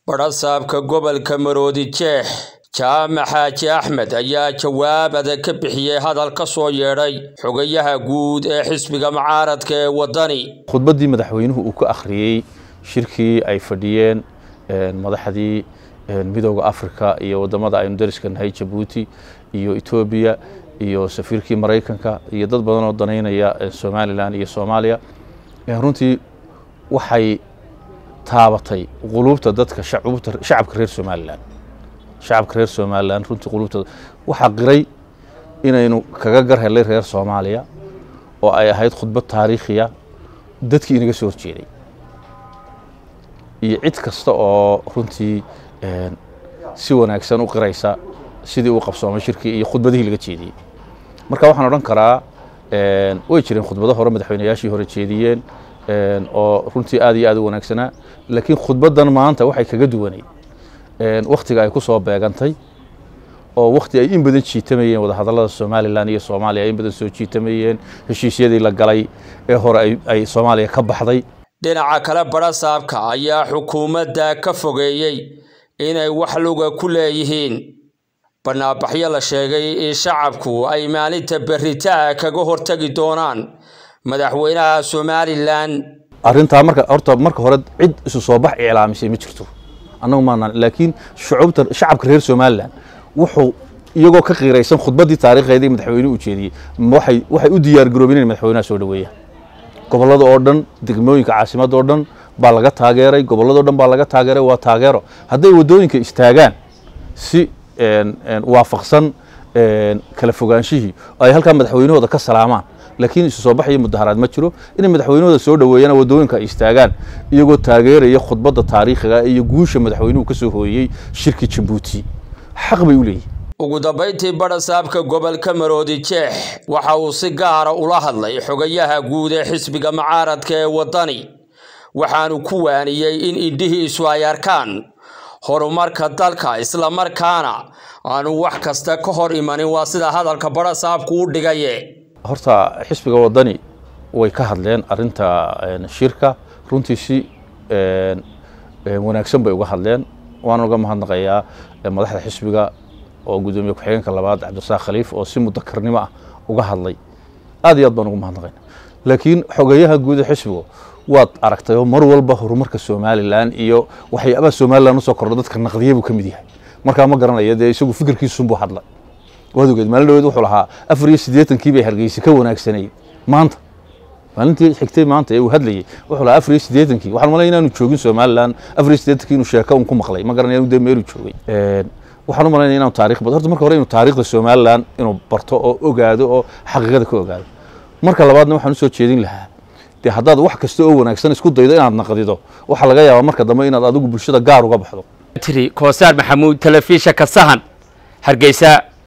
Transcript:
badhasaabka gobolka maroodi jeex jaamac xaaji axmed ayaa jawaab adag ka bixiyey hadal ka soo yeedhay xogayaha guud ee xisbiga mucaaradka ee waddani khudbaddii madaxweynuhu uu ka akhriyey shirkii ay fadhiyeen madaxdii midooda africa iyo waddamada aynu dariska nahay jabuuti iyo etoobiya iyo safiirkii maraykanka iyo dad badan oo danaynaya somalilan iyo soomaaliya runtii waxay taabatay quluubta dadka shacabka reer somalilan shacabka reer somalilan runtii quluubta waxaa qiray inaynu kaga gar helay reer soomaaliya oo ay ahayd khudbad taariikhiya dadkii inaga soo horjeeday iyo cid kasta oo runtii si wanaagsan u qiraysa sidii uu qabsoomay shirkii iyo khudbadihii laga jeediyey marka waxaan odhan karaa way jireen khudbado hore madaxweynayaashii hore jeediyeen oo runtii aad iyo aad u wanaagsanaa laakiin khudbaddan maanta waxay kaga duwanayd wakhtiga ay ku soo beegantay oo wakhti ay in badan jiitamayeen wadahadallada somalilan iyo soomaaliya ay in badan soo jiitamayeen heshiisyadii la galay ee hore ay soomaaliya ka baxday dhinaca kale badhasaabka ayaa xukuumadda ka fogeeyey inay wax luga ku leeyihiin banaabaxyo la sheegay in shacabku ay maalinta berritaa kaga hortagi doonaan madaxweynaha somalilan arrintaa marka horta marka hore cid isu soo bax iclaamisay ma jirto annagu maanaan laakiin shucuubta shacabka reer somalilan wuxuu iyagoo ka qiiraysan khudbaddii taariikheedii madaxweynuhu u jeediyey waxay waxay u diyaargaroobeen inay madaxweynaha soo dhaweeyaan gobollada oo dhan degmooyinka caasimadda oo dhan baa laga taageeray gobolladao dhan baa laga taageeray waa taageero hadday waddooyinka istaagaan si waafaqsan kala fogaanshihii oo ay halkaa madaxweynahooda ka salaamaan laakiin isu soo baxayo mudaharaad ma jiro inay madaxweynahooda soo dhaweeyaan waddooyinka ay istaagaan iyagoo taageeraya khudbadda taariikhiga iyo guusha madaxweynuhu ka soo hooyey shirkii jabuuti xaq bay u leeyihin ugu dambayntii badhasaabka gobolka maroodi jeex waxa uu si gaara ula hadlay xogayaha guud ee xisbiga mucaaradka ee waddani waxaanu ku waaniyey in indhihiisu ay arkaan horumarka dalka islamarkaana aanu wax kasta ka hor imanin waa sida hadalka badhasaabku u dhigaye horta xisbiga waddani way ka hadleen arrinta shirka runtii si wanaagsan bay uga hadleen waan uga mahadnaqayaa madaxda xisbiga oo guddoomiye ku-xigeenka labaad cabdisaaq khaliif oo si mudakarnimo ah uga hadlay aad iyo aad baan ugu mahadnaqayna laakiin xogeyaha guud ee xisbigu waad aragtay oo mar walba horumarka somalilan iyo waxyaabaha somalilan usoo kordho dadka naqdiya buu ka mid yahay markaa ma garanaya dee isagu fikirkiisunbuu hadlay waad ogeed maalin dhaweed wuxuu lahaa afar iyo siddeetankii bay hargeysa ka wanaagsanayd maanta maalintii xigtay maanta ee uu hadlayey wuxuu lahaa afar iyo siddeetankii waxaan malaya inaanu joogin somalilan afar iyo siddeetankii inuu sheeko un ku maqlay ma garanaya dee meeluu joogay waxaan u malaynaya inaanu taarikh bad horta marka hore inuu taariikhda somalilan inuu barto oo ogaado oo xaqiiqada ka ogaado marka labaadna waxaan usoo jeedin lahaa dee haddaad wax kasta oo wanaagsan isku daydo inaad naqdido waxaa laga yaabaa marka dambe inaad adigu bulshada gaar uga baxdo tiri koosaar maxamuud telefishanka sahan hargeysa